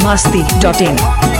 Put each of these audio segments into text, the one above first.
masti.in.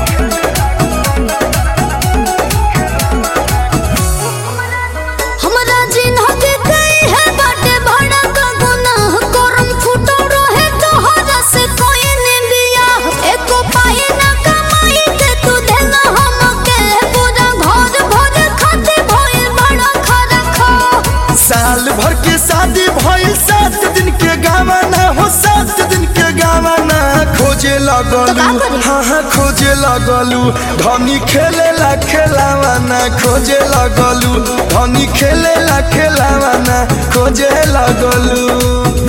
हमरा जिन्हके कई है बाटे भाड़ा का गुनाह करम फुटो रहे तोहरा से कोई ने बियाह एको पाई ना कमाई के तू देना हमके पूरा घर भर खाते भइल बड़ा खरा खा साल भर के शादी भइल सात दिन के गावाना हो सात दिन के गावाना खोजे लगलू तो का करी? हाँ हाँ खोजे लगलू धनी खेले ला खेलावाना खोजे लगलू धनी खेले ला खेलावाना खोजे लगलू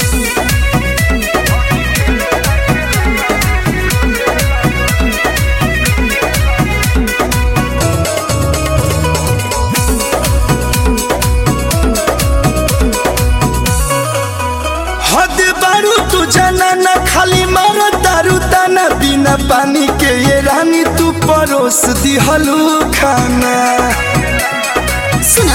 हद बारू तू जाना ना खाली मारो दारू दाना बिना पानी के ये रानी तू परोस दिहलू खाना सुना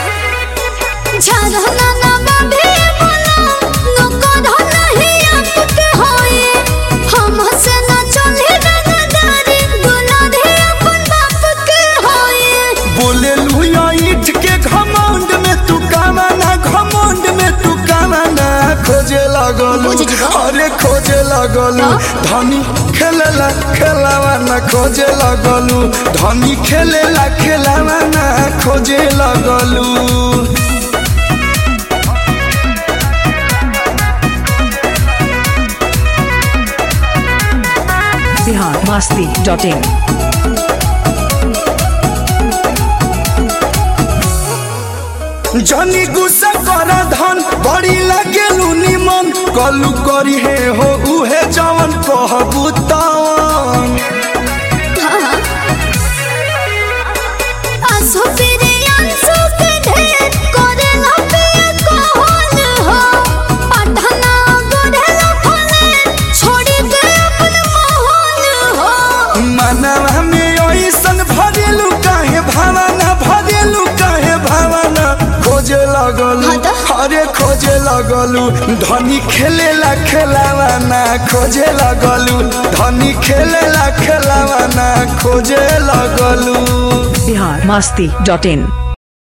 झरना ना बाबे बोला नुको धना ही आपके होए हम से ना चले रंगदारी गुना दे अपन बाप के होए बोले लुया ईट के घमंड में तू कामाना घमंड में तू कामाना खोजे लगलू बुझ जिगो। अरे खोजे लगलू धनी खेलेला खेलावाना खोजे लगलू धनी खेलेला खेलावाना खोजे लगलू Bihar masti.in. जनी गुस्सा कर धन बड़ी लगेलू निमन कलू करी हे हो उहे जवन कहबू तवन आसो तेरे अंसो के ढेर करे ना पिया कौन हो पढ़ना गोढ़े ना फले छोड़ी के अपन मोहन हो मनवा में ऐसन भरेलू काहे भावना भरेलू काहे भावना खोजे लगलू हाँ तो? अरे खोजे लगलू धनी खेलेला खेलावाना खोजे लगलू धनी खेलेला खेलावाना खोजे लगलू Bihar masti.in.